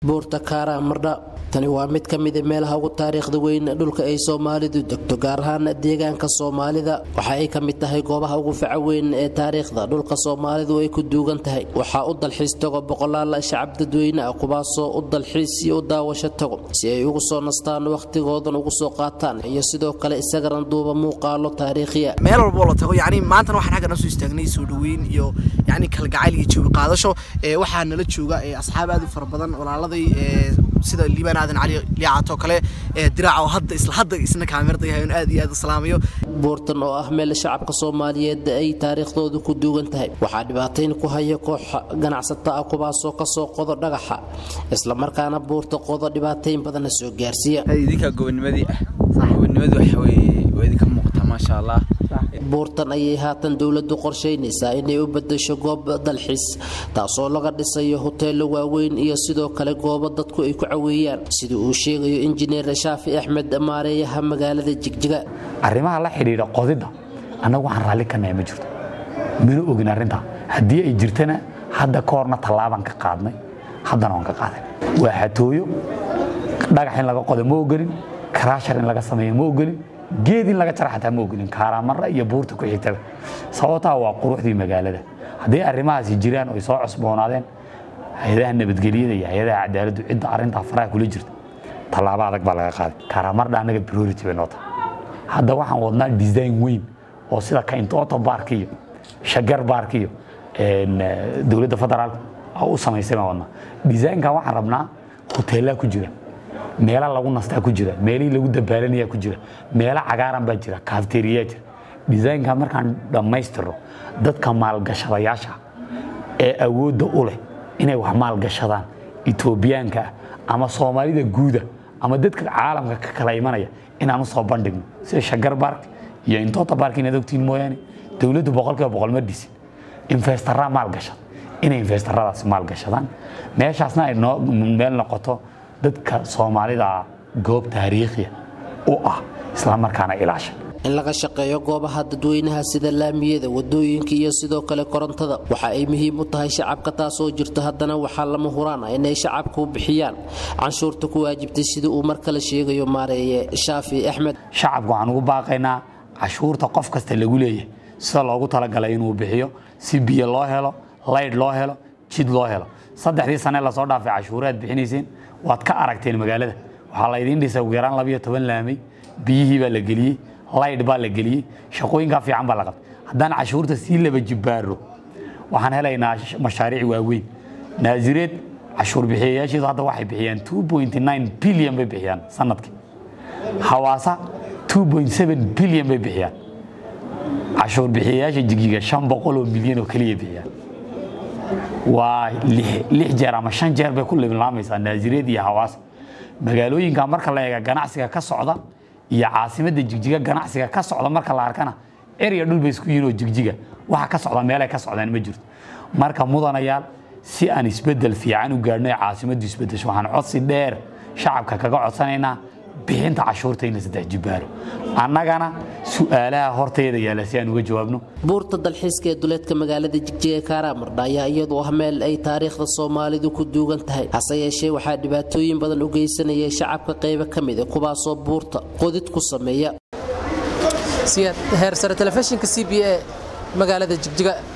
buurta kaaraan mardha tani waa mid ka mida meelaha ugu taariikhda weyn dhulka ay soomaalidu degto gaar ahaan deegaanka soomaalida waxa ay ka mid tahay goobaha ugu faca weyn ee taariikhda dhulka soomaalidu ay ku duugan tahay waxaa u dalxiis tago boqolaal shacab dadweyne ah kuwaasoo u dalxiis iyo u daawasho tago si ay ugu soo nastaan wakhtigoodan ugu soo qaataan iyo sidoo kale isagaran duuba muuqaalo taariikhiya meel walboo la tago yani maantana waxaan xaggan soo istaagnay soo dhaweyn iyo yani kalgacayl iyo jawi qaadasho waxaa nala jooga asxaab aad u fara badan walaaladay sida liibaan aadan cali liicaatoo kale diraac oo hadda isla hadda isna kaamirada yahay aad iyo aad u salaamayo buurtan oo ah meel shacabka soomaaliyeed ay taariikhdoodu ku duugan tahay waxaa dhibaatayn ku haya koox ganacsato ah kuwaasoo kasoo qodo dhagaxa islamarkaana buurta qodo dhibaatayn badanna soo gaarsiiya idinkaa gobonimadii ah gobonimadu waxa weye waa idinka muuqataa maasha allah buurtan ayay haatan dowladdu qorshaynaysaa inay u bedesho goob dalxiis taasoo laga dhisayo hoteello waaweyn iyo sidoo kale goobo dadku ay ku caweeyaan sida uu sheegayo injineer shaafi axmed maareeyaha magaalada jigjiga arrimaha la xidhiidha qodidda annagu waxaan raalli ka nahay ma jirto mana ogin arrintaa haddii ay jirtana hadda ka horna tallaabaan ka qaadnay haddana waan ka qaaday waa xatooyo dhagax in laga qodo ma ogolin karaashar in laga sameeyo ma ogolin geed in laga jara xataa ma ogolin kaaraamara iyo buurta ku xigtaba sababtaa waa quruxdii magaalada haddii arrimahaasi jiraan oy soo cusboonaadeen hay-adaha nabadgelyada iyo hay-adaha cadaaladdu cidda arrintaa faraha kula jirta tallaabo adag baa laga qaaday kaaraamardha annaga priority bay noo tahay hadda waxaan wadnaa design weyn oo sida kaintoto bark iyo shagar bark iyo dowladda federaalka u samaysay baan wadnaa designkan waxaan rabnaa hoteellaa ku jira meela lagu nastaa ku jira meelihii lagu dabaalanayaa ku jira meela cagaaran baa jira kafteriyaa jira designka markaan dhammaystirno dadka maalgashadayaasha ee awoodda u leh inay wax maalgashadaan etoobiyaanka ah ama soomaalida guuda ama dadka caalamka ka kala imanaya inaan usoo bandhigno sida shagar bark iyo intota bark inaad ogtiin mooyaane dowladdu boqolkiiba boqol ma dhisin investarraa maalgashada inay investaradaasi maalgashadaan meeshaasna ay noo meel noqoto dadka soomaalida goob taariikhiya u ah islamarkaana ilaasha in laga shaqeeyo goobaha dadweynaha sida laamiyada wadooyinka iyo sidoo kale korontada waxa ay muhiim u tahay shacabka taasoo jirto haddana waxaa lama huraan ah inay shacabku bixiyaan canshuurta ku waajibtay sida uu mar kale sheegayo maareeye shaafi axmed shacabku waxaan ugu baaqaynaa cashuurta qof kasta lagu leeyahay sida loogu talagalay inuu bixiyo si biyo loo helo laydh loo helo jid loo helo saddexdii sane lasoo dhaafay cashuuraad bixinayseen waad ka aragteen magaalada waxaa laydiin dhisay ugu yaraan labayo toban laamay biyihii baa la geliyey laydh baa la geliyey shaqooyinkaa fiican baa la qabtay haddaan cashuurta sii laba jibbaaro waxaan helaynaa mashaariic waaweyn naasireed cashuur bixiyayaasheedu hadda waxay bixiyaan bilyan bay bixiyaan sanadkii hawaasa bilyan bay bixiyaan cashuur bixiyayaasha jigjiga shan boqol oo milyan oo keliya bixiyaan waa lix jeer ama shan jeer bay ku liblaamaysaa naasireed iyo hawaasa magaalooyinka marka la eega ganacsiga ka socda iyo caasimadda jigjiga ganacsiga ka socda marka la arkana erya dhul bay isku yihiin oo jigjiga waxa ka socda meelay ka socdaan ma jirto marka mudanayaal si aan isbeddel fiican u gaadhno ee caasimaddu isbeddesho waxaan codsi dheer shacabka kaga codsanaynaa bixinta cashuurta in la saddex jibbaaro annagana su'aalaha hortayda yaalla si aan uga jawaabno buurta dalxiiska ee duleedka magaalada jigjiga kaaraamardha ayaa iyadu ah meel ay taariikhda soomaalidu ku duugan tahay hase yeeshee waxaa dhibaatooyin badan u geysanayay shacabka qaybo ka mid a kuwaasoo buurta qodid ku sameeya heersare telefishinka c b a magaalada jigjiga